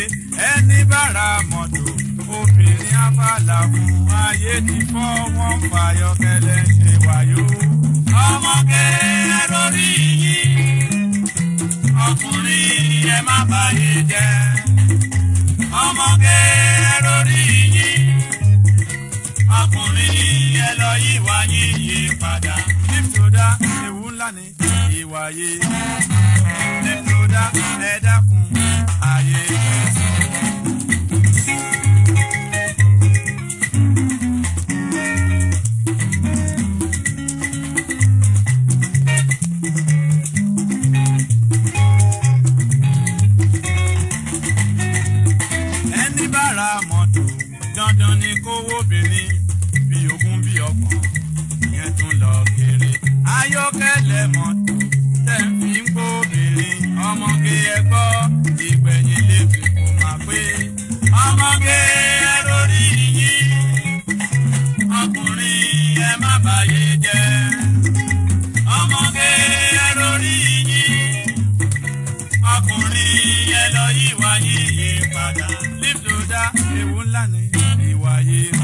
ẹni bára mọ́tò obìnrin abala fún ayé ti fọ́ wọn fàyọkẹ́lẹ́ ṣe wáyó. ọmọge lórí yìí ọkùnrin ẹ má bàyè jẹ́ ọmọge lórí yìí ọkùnrin ẹ lọ yíwá yíyí padà. nítorí ewu ńlá ni ìwà yìí nítorí ẹ dákun ayé fẹsẹ̀. ẹni bá ra mọ́tò dandan ni kówó obìnrin bí ogún bí ọgbọ̀n ìyẹn tún lọ kéré. ayọ́kẹ́lẹ́ mọ́tò tẹ̀ ń fi ń kó obìnrin ọmọge ẹgbọ́ ìgbẹ̀yìn lè fi kó máa pé ọmọge ẹ lórí yìí ọkùnrin ẹ má bàyè jẹ́ ọmọge ẹ lórí yìí ọkùnrin ẹ lọ yíwá yíyí padà lífdòdà ewu ńlá ni ìwà yìí.